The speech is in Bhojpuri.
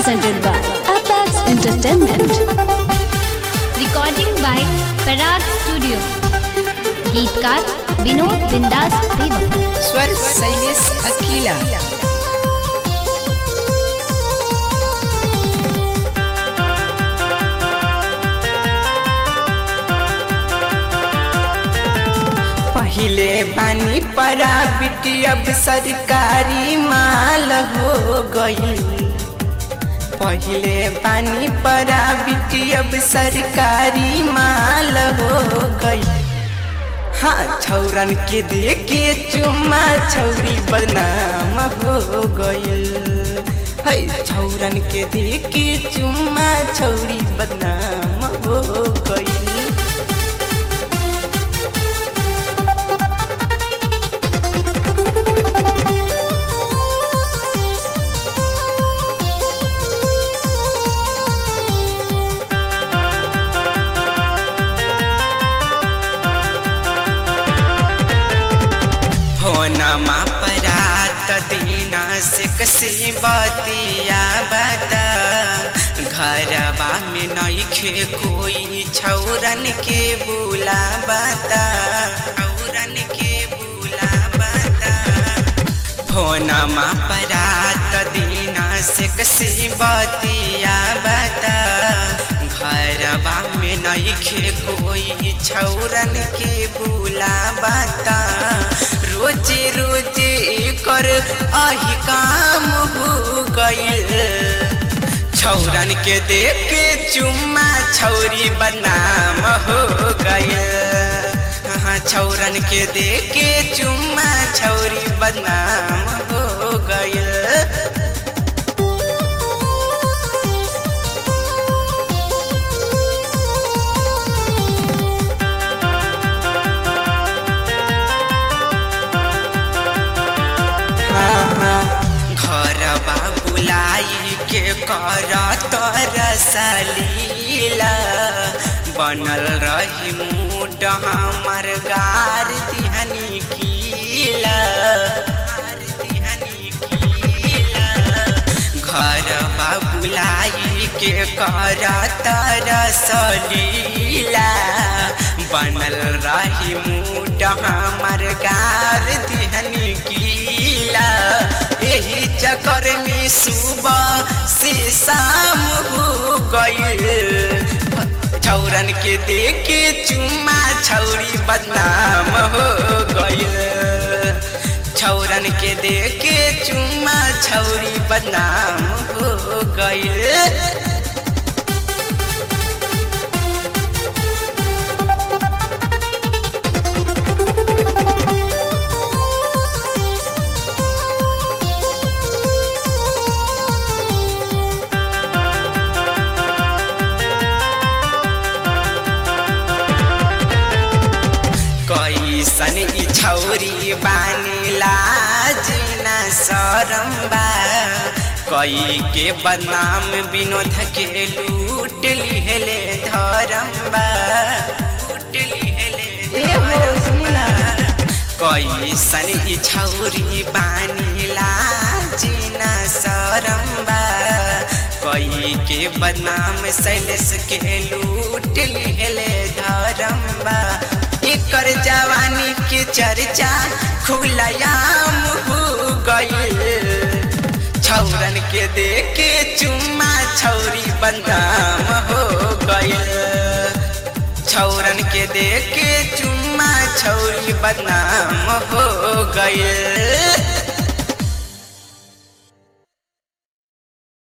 presented by Apex Entertainment. Recording by Parag studio गीतकार विनोद बिंदास देवा स्वर शैलेश अकीला पहिले पानी परा बिटी अब सरकारी माल हो गई पहिले पानी परा बिटी अब सरकारी माल हो गई हाँ छौरन के देखे चुम्मा छौरी बदनाम हो गइल है छौरन के देखे चुम्मा छौरी बदनाम हो गइल होनमा परात दीना से कसी बतिया बता घरबा में नइखे कोई छौरन के बुला बता छौरन के बुला बता फोनमा परात दीना से कसी बतिया बता घरबा में नइखे कोई छौरन के बुला बता रोजे रोजे कर आही काम हो गइल छौरन के देख के चुम्मा छौरी बदनाम हो गइल हाँ छौरन के देख के चुम्मा छौरी बदनाम हो गइल घरबा बुलाई के कर तरसलीला बनल रही मूड हमर गार दिहनी कीला घरबा बुलाई के कर तरसलीला बनल रही मूड हमर गार दिहनी कीला यही चक्कर में सुबह से शाम हो गइल छौरन के देखे चुम्मा छौरी बदनाम हो गइल छौरन के देखे चुम्मा छौरी बदनाम हो गइल कैसन ई छौरी बानी लाज न शरम बा कई के बदनाम विनोद के लूट लिहले धरम बा लूट लिहले कैसन ई छौरी बानी लाज न शरम बा कई के बदनाम शैलेश के लूट लिहले धरम बा एकर जवानी के चर्चा खुलयाम हो गइल छौरन के देखे चुम्मा छौरी बदनाम हो गइल छौरन के देखे चुम्मा छौरी बदनाम हो गइल